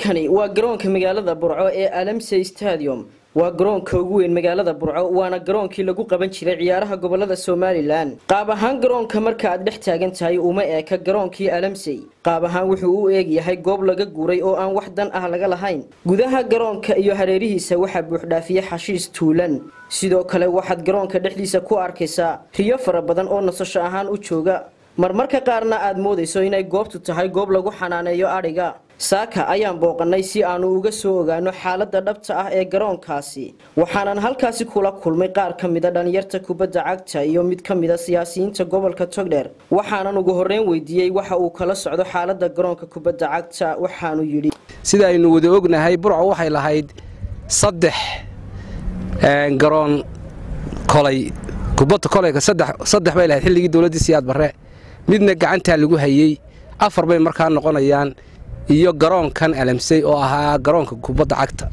halkani waa garoonka magaalada burco ee alamsey stadium waa garoonka ugu weyn magaalada burco waana garoonkii lagu qaban jiray ciyaaraha gobolada somalilan qaab ahaan garoonka marka aad dhex taagan tahay uma eeka garoonkii alamsey qaab ahaan wuxuu u eeg yahay goob laga guuray oo aan wax dan ah laga lahayn gudaha garoonka iyo hareerihiisa waxaa buuxdhaafiye xashiis tuulan sidoo kale waxaad garoonka dhexdiisa ku arkaysaa riyo fara badan oo nasasho ahaan u jooga marmarka qaarna aad moodayso inay goobtu tahay goob lagu xanaaneeyo adhiga saaka ayaan booqannay si aanu uga soo ogaano xaaladda dhabta ah ee garoonkaasi waxaanan halkaasi kula kulmay qaar ka mida dhalinyarta kubadda cagta iyo mid ka mida siyaasiyiinta gobolka togdheer waxaanan ugu horreyn weydiiyey waxa uu kala socdo xaaladda garoonka kubadda cagta waxaanu yidhi sida aynu wada ognahay burco waxay lahayd saddex garoon kolay kubadda kolayga saddex bay lahayd xilligii dowladdii siyaad barre midna gacantaa lagu hayey afar bay markaa noqonayaan iyo garoonkan alamsey oo ahaa garoonka kubadda cagta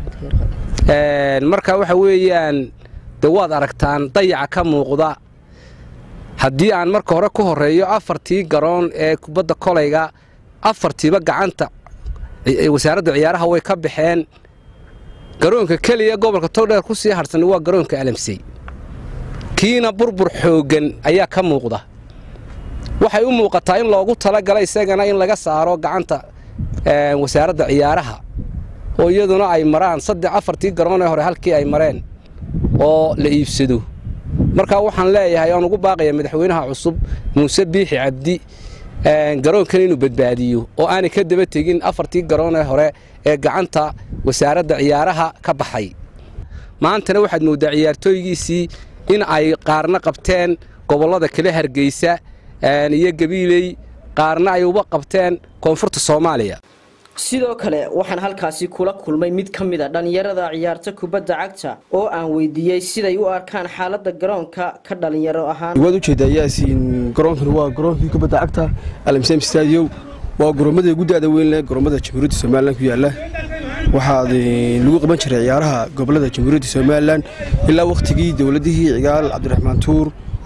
marka waxa weeyaan de waad aragtaan dayaca ka muuqda haddii aan marka hore ku horeeyo afartii garoon ee kubadda kolayga afartiiba gacanta wasaaradda ciyaaraha way ka baxeen garoonka keliya gobolka togdheer ku sii hadhsan waa garoonka alamsey kiina burbur xooggan ayaa ka muuqda waxay u muuqataa in loogu talagala isagana in laga saaro gacanta wasaaradda ciyaaraha oo iyaduna ay maraan saddex afartii garoon ee hore halkii ay mareen oo la iibsado markaa waxaan leeyahay aan ugu baaqaya madaxweynaha cusub muuse biixi cabdi garoonkan inuu badbaadiyo oo aanay ka daba tegin afartii garoon ee hore ee gacanta wasaaradda ciyaaraha ka baxay maantana waxaad mooddaa ciyaartooygiisii in ay qaarna qabteen gobollada kale hargeysa iyo gabiiley qaarna ay uba qabteen koonfurta soomaaliya sidoo kale waxaan halkaasi kula kulmay mid ka mid a dhallinyarada ciyaarta kubadda cagta oo aan weydiiyey siday u arkaan xaaladda garoonka ka dhalinyaro ahaan waad ujeedaa yaasiin garoonkan waa garoonkii kubadda cagta alamsem stadium waa goromada ugu da-da weyn leh goromada jamhuuriyadda somalilan ku yaala waxaad lagu qaban jiray ciyaaraha gobolada jamhuuriyadda somalilan ilaa wakhtigii dowladihii cigaal cabdiraxmaan tuur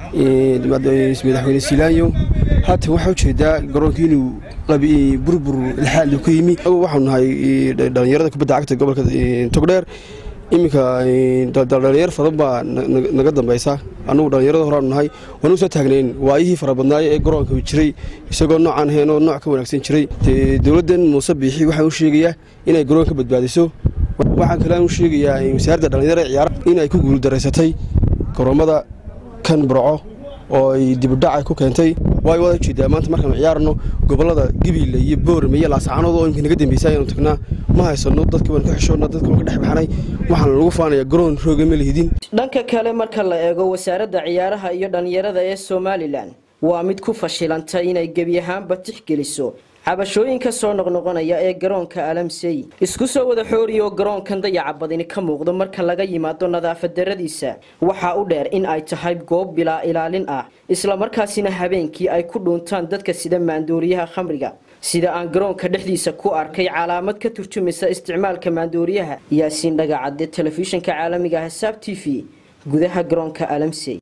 madaxweyne silaanyo haatan waxaa ujeedaa garoonkii inuu burbur ilxaal ka yimi waxaanu nahay dhallinyarada kubadda cagta gobolka togdheer iminka dhalinyar fadan baa naga dambaysa annugu dhallinyarada horaanu nahay waanu soo taagnayn waayihii fara badnaaye ee garoonka jiray isagoo noocaan ahayn oo nooc ka wanaagsan jiray dowladdan muuse biixi waxaan u sheegayaa inay garoon ka badbaadiso waxaan kale aan u sheegayaa wasaaradda dhallinyarada ciyaara in ay ku guuldaraysatay garoomada kan burco oo ay dibudhacay ku keentay waay wada ujeedaa maanta markaanu ciyaarno gobolada gabiile iyo boorame iyo laascaanood oo imika naga dambaysa ayaanu tagnaa ma haysano dadka waan ka xishoonna dadka waan ka dhex baxnay waxaana lagu faanayaa garoon rooga ma lihidin dhanka kale marka la eego wasaaradda ciyaaraha iyo dhallinyarada ee somalilan waa mid ku fashilantay inay gebi ahaanba tixgeliso cabashooyinka soo noqnoqonaya ee garoonka alamsey isku soo wada xooriyo garoonkan dayaca badini ka muuqdo marka laga yimaado nadaafad daradiisa waxaa u dheer in ay tahay goob bilaa ilaalin ah islamarkaasina habeenkii ay ku dhuuntaan dadka sida maandooriyaha khamriga sida aan garoonka dhexdiisa ku arkay calaamad ka turjumaysa isticmaalka maandooriyaha yaasiin dhagacadde telefishinka caalamiga ah saab t v gudaha garoonka alamsey